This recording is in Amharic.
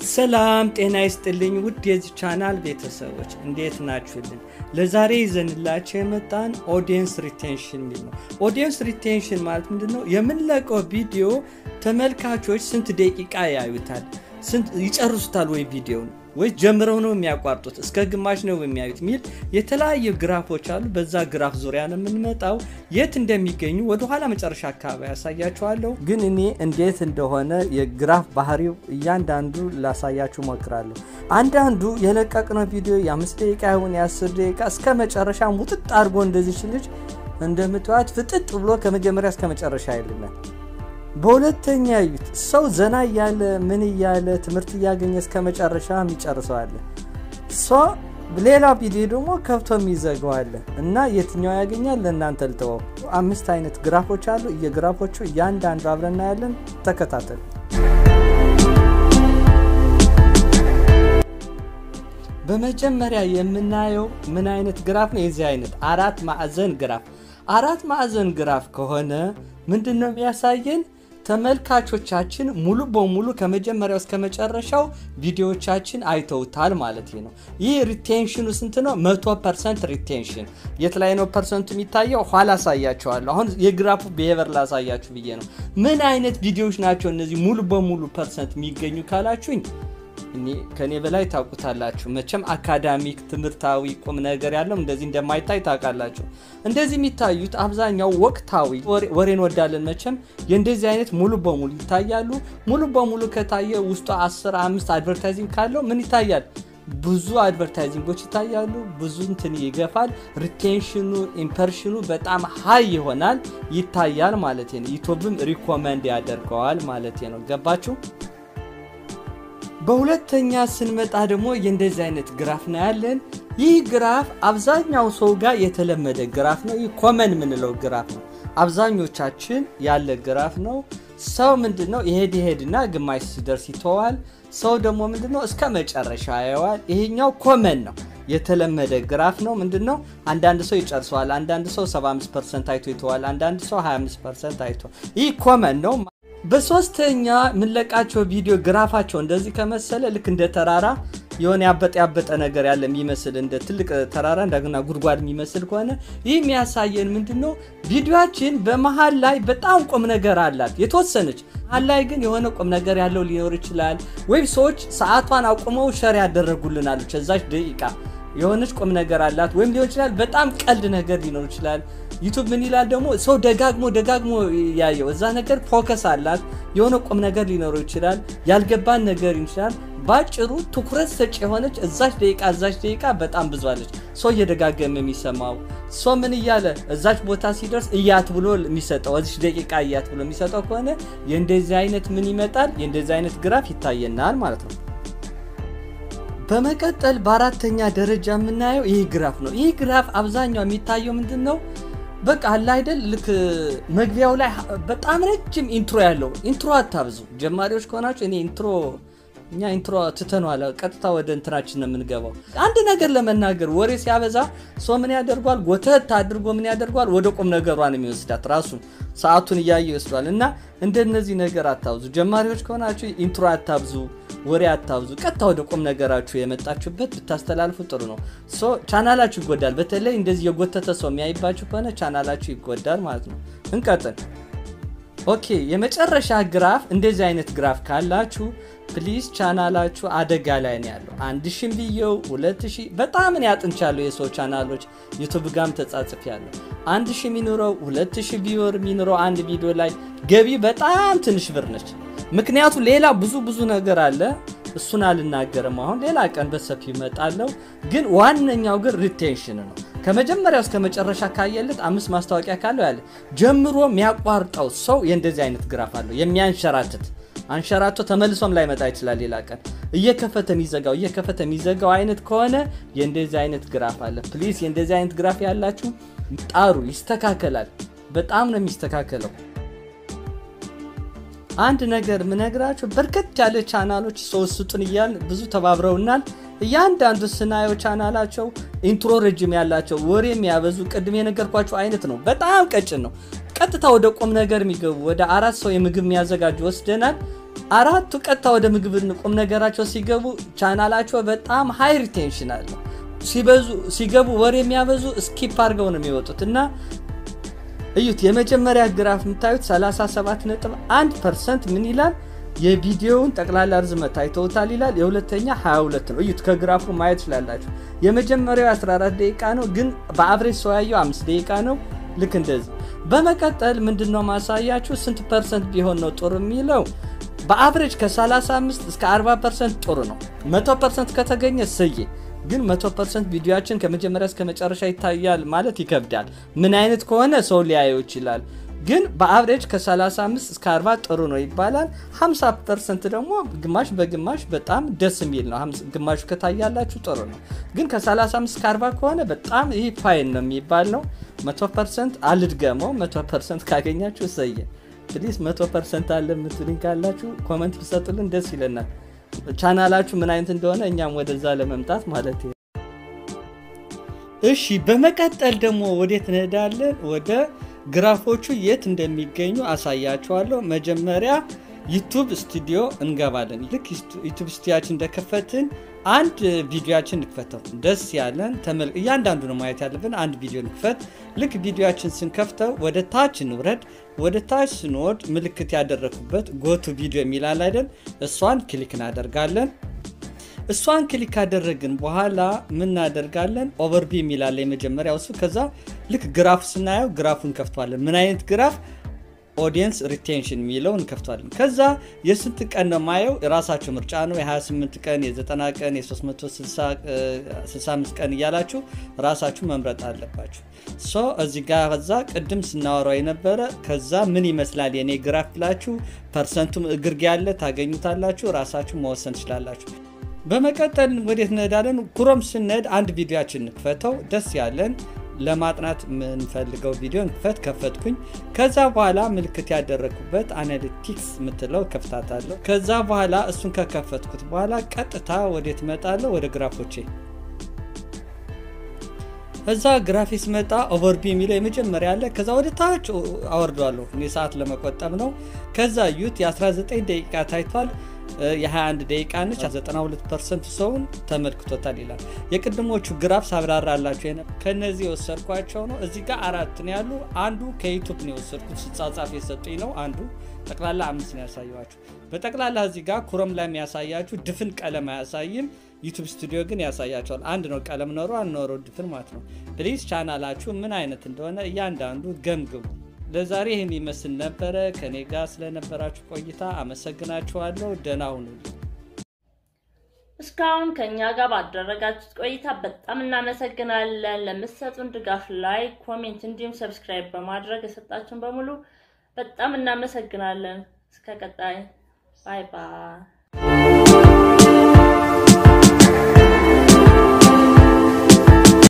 ሰላም ጤና ይስጥልኝ ውድ የዚህ ቻናል ቤተሰቦች እንዴት ናችሁልን? ለዛሬ ይዘንላቸው የመጣን ኦዲየንስ ሪቴንሽን የሚል ነው። ኦዲየንስ ሪቴንሽን ማለት ምንድን ነው? የምንለቀው ቪዲዮ ተመልካቾች ስንት ደቂቃ ያዩታል፣ ስንት ይጨርሱታል ወይ ቪዲዮውን ወይ ጀምረው ነው የሚያቋርጡት፣ እስከ ግማሽ ነው የሚያዩት የሚል የተለያዩ ግራፎች አሉ። በዛ ግራፍ ዙሪያ ነው የምንመጣው። የት እንደሚገኙ ወደኋላ መጨረሻ አካባቢ ያሳያችኋለሁ። ግን እኔ እንዴት እንደሆነ የግራፍ ባህሪው እያንዳንዱ ላሳያችሁ ሞክራለሁ። አንዳንዱ የለቀቅነው ቪዲዮ የአምስት ደቂቃ ይሁን የአስር ደቂቃ እስከ መጨረሻ ሙጥጥ አድርጎ እንደዚች ልጅ እንደምትዋት ፍጥጥ ብሎ ከመጀመሪያ እስከ መጨረሻ ይልናል። በሁለተኛ እዩት። ሰው ዘና እያለ ምን እያለ ትምህርት እያገኘ እስከ መጨረሻ የሚጨርሰዋለ። ሌላ ቪዲዮ ደግሞ ከብቶ የሚዘገዋለ እና የትኛው ያገኛል? ለእናንተ ልተወው። አምስት አይነት ግራፎች አሉ። የግራፎቹ እያንዳንዱ አብረን እናያለን። ተከታተሉ። በመጀመሪያ የምናየው ምን አይነት ግራፍ ነው? የዚህ አይነት አራት ማዕዘን ግራፍ። አራት ማዕዘን ግራፍ ከሆነ ምንድን ነው የሚያሳየን? ተመልካቾቻችን ሙሉ በሙሉ ከመጀመሪያው እስከ መጨረሻው ቪዲዮዎቻችን አይተውታል ማለት ነው። ይህ ሪቴንሽኑ ስንት ነው? መቶ ፐርሰንት ሪቴንሽን። የት ላይ ነው ፐርሰንቱ የሚታየው? ኋላ አሳያቸዋለሁ። አሁን የግራፉ ብሄቨር ላሳያችሁ ብዬ ነው። ምን አይነት ቪዲዮዎች ናቸው እነዚህ ሙሉ በሙሉ ፐርሰንት የሚገኙ ካላችሁኝ ከኔ በላይ ታውቁታላችሁ። መቼም አካዳሚክ ትምህርታዊ ቁም ነገር ያለው እንደዚህ እንደማይታይ ታውቃላችሁ። እንደዚህ የሚታዩት አብዛኛው ወቅታዊ ወሬ እንወዳለን። መቼም የእንደዚህ አይነት ሙሉ በሙሉ ይታያሉ። ሙሉ በሙሉ ከታየ ውስጡ 10 አምስት አድቨርታይዚንግ ካለው ምን ይታያል? ብዙ አድቨርታይዚንጎች ይታያሉ። ብዙ እንትን ይገፋል። ሪቴንሽኑ ኢምፐርሽኑ በጣም ሀይ ይሆናል ይታያል ማለት ነው። ዩቱብም ሪኮመንድ ያደርገዋል ማለት ነው። ገባችሁ? በሁለተኛ ስንመጣ ደግሞ የእንደዚህ አይነት ግራፍ ነው ያለን። ይህ ግራፍ አብዛኛው ሰው ጋር የተለመደ ግራፍ ነው። ይህ ኮመን የምንለው ግራፍ ነው። አብዛኞቻችን ያለ ግራፍ ነው። ሰው ምንድን ነው ይሄድ ይሄድና ግማሽ ሲደርስ ይተዋል። ሰው ደግሞ ምንድን ነው እስከ መጨረሻ ያየዋል። ይሄኛው ኮመን ነው፣ የተለመደ ግራፍ ነው። ምንድን ነው አንዳንድ ሰው ይጨርሰዋል፣ አንዳንድ ሰው 75 ፐርሰንት አይቶ ይተዋል፣ አንዳንድ ሰው 25 ፐርሰንት አይቶ። ይህ ኮመን ነው። በሶስተኛ የምንለቃቸው ቪዲዮ ግራፋቸው እንደዚህ ከመሰለ ልክ እንደ ተራራ የሆነ ያበጠ ያበጠ ነገር ያለ የሚመስል እንደ ትልቅ ተራራ እንደገና ጉድጓድ የሚመስል ከሆነ ይህ የሚያሳየን ምንድን ነው? ቪዲዮችን በመሀል ላይ በጣም ቁም ነገር አላት የተወሰነች መሀል ላይ ግን የሆነ ቁም ነገር ያለው ሊኖር ይችላል። ወይም ሰዎች ሰዓቷን አቁመው ሸር ያደረጉልናለች እዛች ደቂቃ የሆነች ቁም ነገር አላት። ወይም ሊሆን ይችላል በጣም ቀልድ ነገር ሊኖር ይችላል። ዩቱብ ምን ይላል ደግሞ ሰው ደጋግሞ ደጋግሞ ያየው እዛ ነገር ፎከስ አላት። የሆነ ቁም ነገር ሊኖረው ይችላል። ያልገባን ነገር ይችላል። ባጭሩ ትኩረት ሰጭ የሆነች እዛች ደቂቃ እዛች ደቂቃ በጣም ብዙ አለች። ሰው እየደጋገመ የሚሰማው ሰው ምን እያለ እዛች ቦታ ሲደርስ እያት ብሎ የሚሰጠው እዚች ደቂቃ እያት ብሎ የሚሰጠው ከሆነ የእንደዚህ አይነት ምን ይመጣል? የእንደዚህ አይነት ግራፍ ይታየናል ማለት ነው። በመቀጠል በአራተኛ ደረጃ የምናየው ይህ ግራፍ ነው። ይህ ግራፍ አብዛኛው የሚታየው ምንድን ነው? በቃ አለ አይደል ልክ መግቢያው ላይ በጣም ረጅም ኢንትሮ ያለው ኢንትሮ አታብዙ። ጀማሪዎች ከሆናችሁ እኔ ኢንትሮ እኛ ኢንትሮ ትተነዋል። ቀጥታ ወደ እንትናችን ነው የምንገባው። አንድ ነገር ለመናገር ወሬ ሲያበዛ ሰው ምን ያደርጓል? ጎተት አድርጎ ምን ያደርጓል? ወደ ቁም ነገሯን የሚወስዳት ራሱን ሰዓቱን እያየ ይወስዷል። እና እንደነዚህ ነገር አታብዙ። ጀማሪዎች ከሆናችሁ ኢንትሮ አታብዙ፣ ወሬ አታብዙ። ቀጥታ ወደ ቁም ነገራችሁ የመጣችሁበት ብታስተላልፉ ጥሩ ነው። ቻናላችሁ ይጎዳል። በተለይ እንደዚህ የጎተተ ሰው የሚያይባችሁ ከሆነ ቻናላችሁ ይጎዳል ማለት ነው። እንቀጥል። ኦኬ የመጨረሻ ግራፍ እንደዚህ አይነት ግራፍ ካላችሁ ፕሊዝ ቻናላችሁ አደጋ ላይ ነው ያለው። አንድ ሺህ ብየው ሁለት ሺህ በጣም እኔ አጥንቻለሁ። የሰው ቻናሎች ዩቱብ ጋም ተጻጽፍ ያለው አንድ ሺህ የሚኖረው ሁለት ሺህ ቢወር የሚኖረው አንድ ቪዲዮ ላይ ገቢ በጣም ትንሽ ብር ነች። ምክንያቱ ሌላ ብዙ ብዙ ነገር አለ። እሱን አልናገርም አሁን ሌላ ቀን በሰፊው ይመጣለው። ግን ዋነኛው ግን ሪቴንሽን ነው። ከመጀመሪያው እስከ መጨረሻ ካየለት አምስት ማስታወቂያ ካለው ያለ ጀምሮ የሚያቋርጠው ሰው የእንደዚህ አይነት ግራፍ አለው የሚያንሸራትት አንሸራቶ ተመልሶም ላይመጣ ይችላል። ሌላ ቀን እየከፈተ የሚዘጋው እየከፈተ የሚዘጋው አይነት ከሆነ የእንደዚህ አይነት ግራፍ አለ። ፕሊዝ የእንደዚህ አይነት ግራፍ ያላችሁ ጣሩ፣ ይስተካከላል። በጣም ነው የሚስተካከለው። አንድ ነገር ምነግራችሁ በርከት ያለ ቻናሎች ሰው ስጡን እያል ብዙ ተባብረውናል። እያንዳንዱ ስናየው ቻናላቸው ኢንትሮ ረጅም ያላቸው ወሬ የሚያበዙ ቅድም የነገርኳቸው አይነት ነው። በጣም ቀጭን ነው። ቀጥታ ወደ ቁም ነገር የሚገቡ ወደ አራት ሰው የምግብ የሚያዘጋጁ ወስደናል። አራቱ ቀጥታ ወደ ምግብ ቁም ነገራቸው ሲገቡ ቻናላቸው በጣም ሃይ ሪቴንሽን አለ። ሲበዙ ሲገቡ ወሬ የሚያበዙ ስኪፕ አድርገው ነው የሚወጡት እና እዩት። የመጀመሪያ ግራፍ የምታዩት 37.1 ፐርሰንት ምን ይላል? የቪዲዮውን ጠቅላላ ርዝመት አይተውታል ይላል። የሁለተኛ 22 ነው። እዩት፣ ከግራፉ ማየት ትችላላችሁ። የመጀመሪያው 14 ደቂቃ ነው፣ ግን በአብሬጅ ሰው ያየው 5 ደቂቃ ነው። ልክ እንደዚህ። በመቀጠል ምንድነው ማሳያችሁ ስንት ፐርሰንት ቢሆን ነው ጥሩ የሚለው በአብሬጅ ከ35 እስከ 40 ፐርሰንት ጥሩ ነው። 100 ፐርሰንት ከተገኘ ስዬ ግን 100 ፐርሰንት ቪዲዮችን ከመጀመሪያ እስከ መጨረሻ ይታያል ማለት ይከብዳል። ምን አይነት ከሆነ ሰው ሊያየው ይችላል። ግን በአብሬጅ ከ35 እስከ 40 ጥሩ ነው ይባላል። 50 ፐርሰንት ደግሞ ግማሽ በግማሽ በጣም ደስ የሚል ነው። ግማሹ ከታያላችሁ ጥሩ ነው። ግን ከ35 እስከ 40 ከሆነ በጣም ይህ ፋይን ነው የሚባል ነው። 100 ፐርሰንት አልድገመው። 100 ፐርሰንት ካገኛችሁ እሰየ። ፕሊዝ 100 ፐርሰንት አለ የምትሉኝ ካላችሁ ኮመንት ብሰጡልን ደስ ይለናል። ቻናላችሁ ምን አይነት እንደሆነ እኛም ወደዛ ለመምጣት ማለት ነው። እሺ በመቀጠል ደግሞ ወዴት እንሄዳለን? ወደ ግራፎቹ የት እንደሚገኙ አሳያችኋለሁ። መጀመሪያ ዩቱብ ስቱዲዮ እንገባለን። ልክ ዩቱብ ስቱዲያችን እንደከፈትን አንድ ቪዲዮችን እንክፈተው። ደስ ያለን ተመል እያንዳንዱ ነው ማየት ያለብን። አንድ ቪዲዮ እንክፈት። ልክ ቪዲዮችን ስንከፍተው ወደ ታች እንውረድ። ወደ ታች ስንወድ ምልክት ያደረኩበት ጎቱ ቪዲዮ የሚላል አይደል? እሷን ክሊክ እናደርጋለን። እሷን ክሊክ ካደረግን በኋላ ምን እናደርጋለን? ኦቨርቪ የሚላለ የመጀመሪያው እሱ። ከዛ ልክ ግራፍ ስናየው ግራፉ እንከፍቷለን። ምን አይነት ግራፍ? ኦዲየንስ ሪቴንሽን የሚለው እንከፍቷለን። ከዛ የስንት ቀን ነው ማየው? የራሳቸው ምርጫ ነው። የ28 ቀን፣ የ90 ቀን፣ የ365 ቀን እያላችሁ ራሳችሁ መምረጥ አለባችሁ። ሶ እዚህ ጋር ከዛ ቅድም ስናወራው የነበረ ከዛ ምን ይመስላል የኔ ግራፍ ብላችሁ ፐርሰንቱም እግርጌ ያለ ታገኙታላችሁ። ራሳችሁ መወሰን ትችላላችሁ። በመቀጠል ወዴት እንሄዳለን? ኩሮም ስንሄድ አንድ ቪዲዮችን እንክፈተው። ደስ ያለን ለማጥናት የምንፈልገው ቪዲዮ እንክፈት። ከፈትኩኝ። ከዛ በኋላ ምልክት ያደረግኩበት አናሊቲክስ የምትለው ከፍታታለሁ። ከዛ በኋላ እሱን ከከፈትኩት በኋላ ቀጥታ ወዴት እመጣለሁ? ወደ ግራፎቼ እዛ ግራፊክስ መጣ። ኦቨርቪ የሚለው የመጀመሪያ አለ። ከዛ ወደ ታች አወርዷለሁ። እኔ ሰዓት ለመቆጠብ ነው። ከዛ ዩት የ19 ደቂቃ ታይቷል። የ21 ደቂቃ ነች። 92 ፐርሰንት ሰውን ተመልክቶታል ይላል። የቅድሞቹ ግራፍ ሳብራራላቸው ከነዚህ የወሰድኳቸው ነው። እዚህ ጋር አራት ነው ያሉ። አንዱ ከዩቱብ ነው የወሰድኩት ስጻጻፍ የሰጡኝ ነው። አንዱ ጠቅላላ አምስት ነው ያሳየኋችሁ። በጠቅላላ እዚህ ጋር ኩረም ላይ የሚያሳያችሁ ድፍን ቀለም አያሳይም። ዩቱብ ስቱዲዮ ግን ያሳያቸዋል። አንድ ነው ቀለም ኖሮ አንኖረው ድፍን ማለት ነው። ፕሊዝ ቻናላችሁ ምን አይነት እንደሆነ እያንዳንዱ ገምግቡ። ለዛሬ ይህን ይመስል ነበረ። ከኔ ጋር ስለነበራችሁ ቆይታ አመሰግናችኋለሁ። ደህና ሁኑልኝ። እስካሁን ከእኛ ጋር ባደረጋችሁት ቆይታ በጣም እናመሰግናለን። ለምትሰጡን ድጋፍ ላይ ኮሜንት፣ እንዲሁም ሰብስክራይብ በማድረግ የሰጣችሁን በሙሉ በጣም እናመሰግናለን። እስከ ቀጣይ ባይ ባይ።